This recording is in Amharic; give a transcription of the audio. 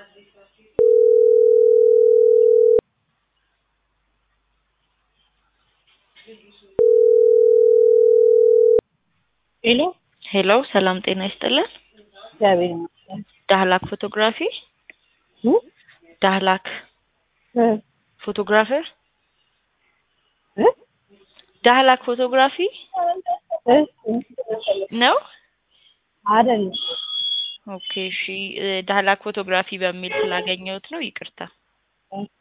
ሄሎ ሄሎ ሰላም ጤና ይስጥልን። እግዚአብሔር ይመስገን። ዳህላክ ፎቶግራፊ እ? ዳህላክ እ? ፎቶግራፈር እ? ዳህላክ ፎቶግራፊ እ? ነው። አይደለም ኦኬ እሺ እ፣ ዳህላክ ፎቶግራፊ በሚል ስላገኘሁት ነው። ይቅርታ።